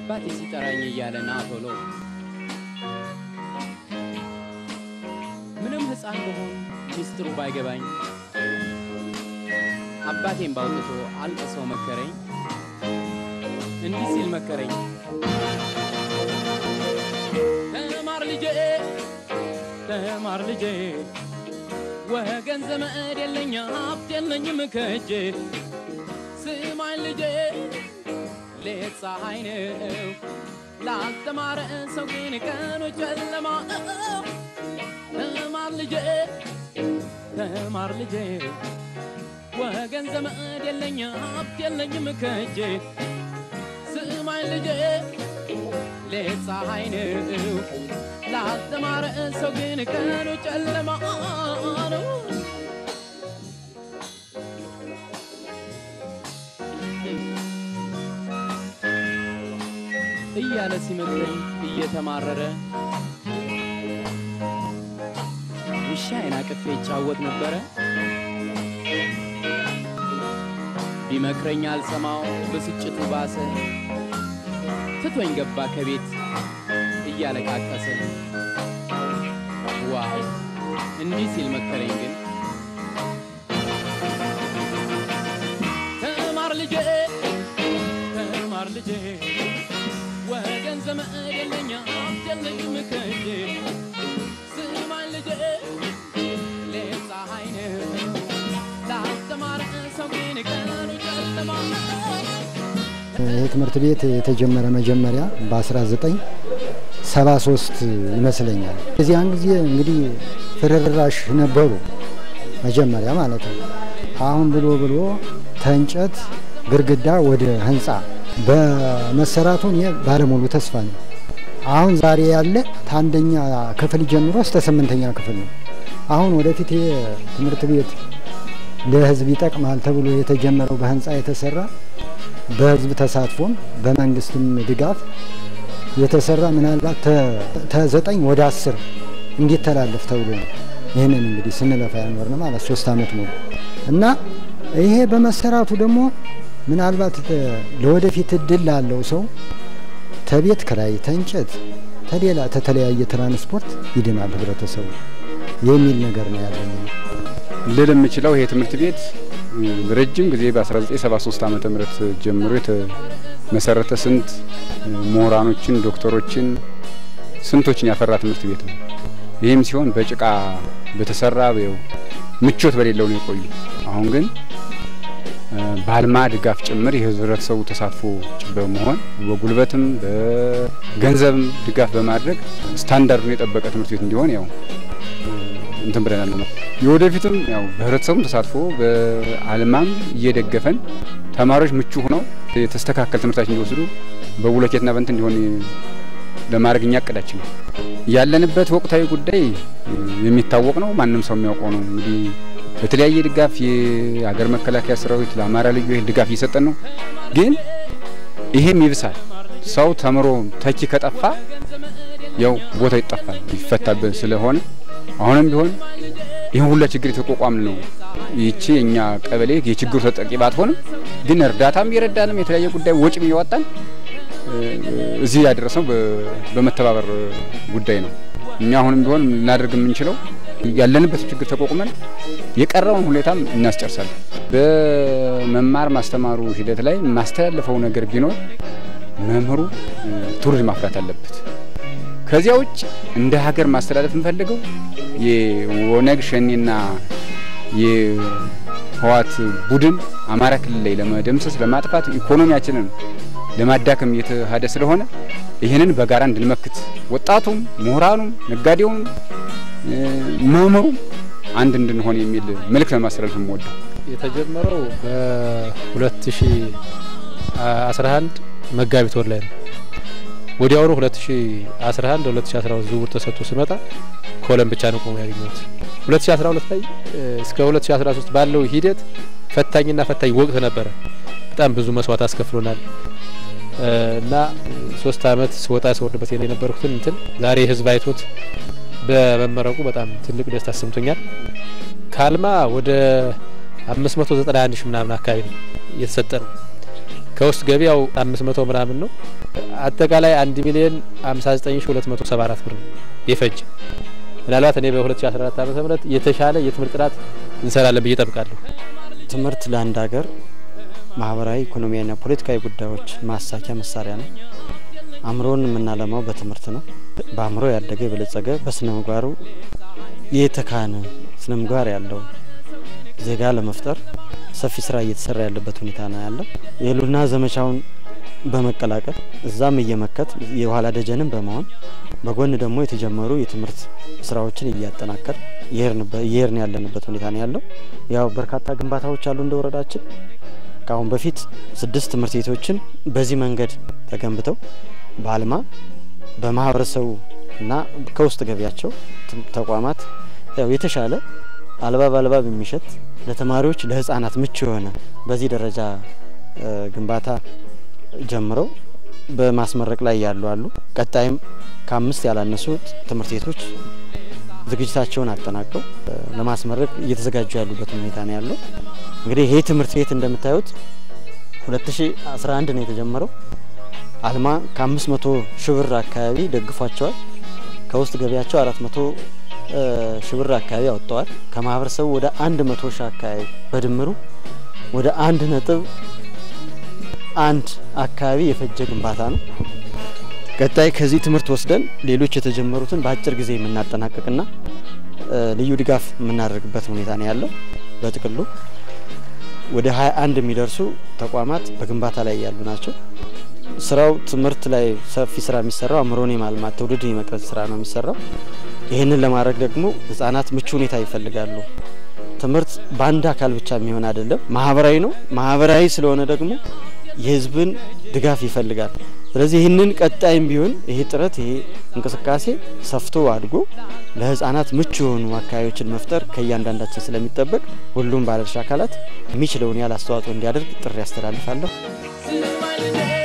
አባቴ ሲጠራኝ እያለ ና ቶሎ ምንም ሕፃን በሆን ሚስጥሩ ባይገባኝ አባቴን ባውጥቶ አልቅሰው መከረኝ። እንዲህ ሲል መከረኝ፣ ተማር ልጄ፣ ተማር ልጄ፣ ወገን ዘመድ የለኝ ሀብት የለኝም ከእጄ። ስማኝ ልጄ፣ ሌት ፀሐይ ነው ላስተማረ ሰው ግን ቀኑ ጨለማ ነው። ተማር ልጄ፣ ተማር ልጄ ወገን ዘመድ የለኝ ሀብት የለኝም ከእጄ። ስማኝ ልጄ ሌት ፀሐይ ነው ላስተማረ ሰው ግን ቀኑ ጨለማ ነው። እያለ ሲመክረኝ እየተማረረ ውሻዬን አቅፌ ይጫወት ነበረ። ቢመክረኝ አልሰማው ብስጭቱ ባሰ። ትቶኝ ገባ ከቤት እያለቃቀሰ። ዋው እንዲህ ሲል መከረኝ ግን ተማር ልጄ ተማር ልጄ ወገን ዘመድ የለኝ ሀብት የለኝም ከእጄ ስማኝ ልጄ ሌት ፀሐይ ነው ላስተማረ ሰው ግን ቀኑ ጨለማ ነው። ይህ ትምህርት ቤት የተጀመረ መጀመሪያ በ1973 ይመስለኛል። የዚያን ጊዜ እንግዲህ ፍርራሽ ነበሩ መጀመሪያ ማለት ነው። አሁን ብሎ ብሎ ተንጨት ግድግዳ ወደ ህንፃ በመሰራቱ እኔ ባለሙሉ ተስፋ ነው። አሁን ዛሬ ያለ ከአንደኛ ክፍል ጀምሮ እስከ ስምንተኛ ክፍል ነው። አሁን ወደፊት ይሄ ትምህርት ቤት ለህዝብ ይጠቅማል ተብሎ የተጀመረው በህንፃ የተሰራ በህዝብ ተሳትፎም በመንግስትም ድጋፍ የተሰራ ምናልባት ተዘጠኝ ወደ አስር እንዲተላለፍ ተብሎ ነው። ይህንን እንግዲህ ስንለፋ ያኖርን ማለት ሶስት አመት ሙሉ እና ይሄ በመሰራቱ ደግሞ ምናልባት ለወደፊት እድል ላለው ሰው ተቤት ክራይ፣ ተንጨት፣ ተሌላ ተተለያየ ትራንስፖርት ይድናል ህብረተሰቡ የሚል ነገር ነው ያለኝ። ልል የምችለው ይሄ ትምህርት ቤት ረጅም ጊዜ በ1973 ዓመተ ምህረት ጀምሮ የተመሰረተ ስንት ምሁራኖችን፣ ዶክተሮችን፣ ስንቶችን ያፈራ ትምህርት ቤት ነው። ይህም ሲሆን በጭቃ በተሰራ ምቾት በሌለው ነው የቆዩ። አሁን ግን በአልማ ድጋፍ ጭምር የህብረተሰቡ ተሳትፎ በመሆን በጉልበትም በገንዘብም ድጋፍ በማድረግ ስታንዳርዱን የጠበቀ ትምህርት ቤት እንዲሆን ያው እንትን ብለናል ነው። የወደፊትም ያው በህብረተሰቡም ተሳትፎ በአልማም እየደገፈን ተማሪዎች ምቹ ሆነው የተስተካከል ትምህርታችን እንዲወስዱ በቡሎኬትና በንት እንዲሆን ለማድረግ እኛ እቅዳችን ነው። ያለንበት ወቅታዊ ጉዳይ የሚታወቅ ነው። ማንም ሰው የሚያውቀው ነው። እንግዲህ በተለያየ ድጋፍ የሀገር መከላከያ ሰራዊት ለአማራ ልዩ ኃይል ድጋፍ እየሰጠን ነው። ግን ይሄም ይብሳል። ሰው ተምሮ ተኪ ከጠፋ ያው ቦታው ይጠፋል ይፈታብን ስለሆነ አሁንም ቢሆን ይህን ሁላ ችግር የተቋቋምን ነው። ይቺ የኛ ቀበሌ የችግሩ ተጠቂ ባትሆንም ግን እርዳታም እየረዳንም የተለያየ ጉዳይ ወጪም እያወጣን እዚህ ያደረሰው በመተባበር ጉዳይ ነው። እኛ አሁንም ቢሆን ልናደርግ የምንችለው ያለንበት ችግር ተቋቁመን የቀረውን ሁኔታም እናስጨርሳለን። በመማር ማስተማሩ ሂደት ላይ ማስተላለፈው ነገር ቢኖር መምህሩ ትውልድ ማፍራት አለበት። ከዚያ ውጭ እንደ ሀገር ማስተላለፍ የምፈልገው የኦነግ ሸኔና የህዋት ቡድን አማራ ክልል ላይ ለመደምሰስ ለማጥፋት ኢኮኖሚያችንን ለማዳከም እየተሃደ ስለሆነ ይህንን በጋራ እንድንመክት ወጣቱም፣ ምሁራኑም፣ ነጋዴውም፣ መምህሩም አንድ እንድንሆን የሚል መልእክት ለማስተላለፍ የምወደው የተጀመረው በ2011 መጋቢት ወር ላይ ነው። ወዲያውኑ 2011 2012 ዝውውር ተሰጥቶ ስመጣ ኮለም ብቻ ነው ቆሞ ያገኘሁት። 2012 ላይ እስከ 2013 ባለው ሂደት ፈታኝና ፈታኝ ወቅት ነበረ። በጣም ብዙ መስዋዕት አስከፍሎናል እና ሶስት አመት ስወጣ ስወርድበት የነበርኩትን እንትን ዛሬ ህዝብ አይቶት በመመረቁ በጣም ትልቅ ደስታ ተሰምቶኛል። ካልማ ወደ 591 ሺህ ምናምን አካባቢ ነው እየተሰጠ ነው። ከውስጥ ገቢያው 500 ምናምን ነው። አጠቃላይ አንድ ሚሊዮን 59274 ብር የፈጀ ምናልባት እኔ በ2014 ዓመተ ምህረት የተሻለ የትምህርት ጥራት እንሰራለን ብዬ ጠብቃለሁ። ትምህርት ለአንድ ሀገር ማህበራዊ፣ ኢኮኖሚያዊና ፖለቲካዊ ጉዳዮች ማሳኪያ መሳሪያ ነው። አእምሮን የምናለማው በትምህርት ነው። በአእምሮ ያደገ የበለጸገ በስነ ምግባሩ የተካነ ስነ ምግባር ያለው ዜጋ ለመፍጠር ሰፊ ስራ እየተሰራ ያለበት ሁኔታ ነው ያለው። የህልውና ዘመቻውን በመቀላቀል እዛም እየመከት የኋላ ደጀንም በመሆን በጎን ደግሞ የተጀመሩ የትምህርት ስራዎችን እያጠናከር እየሄድን ያለንበት ሁኔታ ነው ያለው። ያው በርካታ ግንባታዎች አሉ እንደ ወረዳችን ከአሁን በፊት ስድስት ትምህርት ቤቶችን በዚህ መንገድ ተገንብተው በአልማ በማህበረሰቡ እና ከውስጥ ገቢያቸው ተቋማት ያው የተሻለ አልባብ አልባብ የሚሸት ለተማሪዎች ለህፃናት ምቹ የሆነ በዚህ ደረጃ ግንባታ ጀምረው በማስመረቅ ላይ ያሉ አሉ። ቀጣይም ከአምስት ያላነሱ ትምህርት ቤቶች ዝግጅታቸውን አጠናቀው ለማስመረቅ እየተዘጋጁ ያሉበት ሁኔታ ነው ያለው። እንግዲህ ይህ ትምህርት ቤት እንደምታዩት 2011 ነው የተጀመረው። አልማ ከ500 ሺህ ብር አካባቢ ደግፏቸዋል። ከውስጥ ገቢያቸው 400 ሺህ ብር አካባቢ አወጥተዋል። ከማህበረሰቡ ወደ 100 ሺህ አካባቢ በድምሩ ወደ አንድ ነጥብ አንድ አካባቢ የፈጀ ግንባታ ነው። ቀጣይ ከዚህ ትምህርት ወስደን ሌሎች የተጀመሩትን በአጭር ጊዜ የምናጠናቀቅና ልዩ ድጋፍ የምናደርግበት ሁኔታ ነው ያለው። በጥቅሉ ወደ 21 የሚደርሱ ተቋማት በግንባታ ላይ ያሉ ናቸው። ስራው ትምህርት ላይ ሰፊ ስራ የሚሰራው አእምሮን የማልማት ትውልድን የመቅረጽ ስራ ነው የሚሰራው። ይህንን ለማድረግ ደግሞ ህጻናት ምቹ ሁኔታ ይፈልጋሉ። ትምህርት በአንድ አካል ብቻ የሚሆን አይደለም፣ ማህበራዊ ነው። ማህበራዊ ስለሆነ ደግሞ የህዝብን ድጋፍ ይፈልጋል። ስለዚህ ይህንን ቀጣይም ቢሆን ይሄ ጥረት ይሄ እንቅስቃሴ ሰፍቶ አድጎ ለህፃናት ምቹ የሆኑ አካባቢዎችን መፍጠር ከእያንዳንዳችን ስለሚጠበቅ ሁሉም ባለድርሻ አካላት የሚችለውን ያህል አስተዋጽኦ እንዲያደርግ ጥሪ ያስተላልፋለሁ። ስማኝ ልጄ